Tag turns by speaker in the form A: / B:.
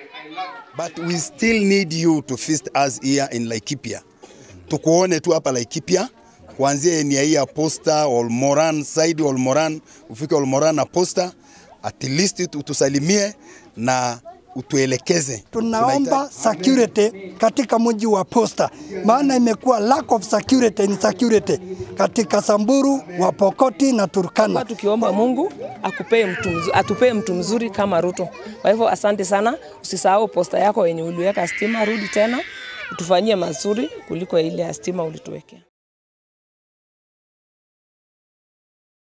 A: but we still need you to visit us here in Laikipia. Tukuone tu hapa Laikipia kuanzia enia hii ya posta Olmoran side Olmoran, ufike Olmoran na posta, at least utusalimie na utuelekeze.
B: Tunaomba security katika mji wa Posta, maana imekuwa lack of security in security katika Samburu, Wapokoti na Turkana.
C: Kwa tukiomba Mungu akupee mtu mzuri, atupee mtu mzuri kama Ruto. Kwa hivyo asante sana, usisahau posta yako yenye uliweka stima, rudi tena utufanyie mazuri kuliko ile ya stima ulituwekea.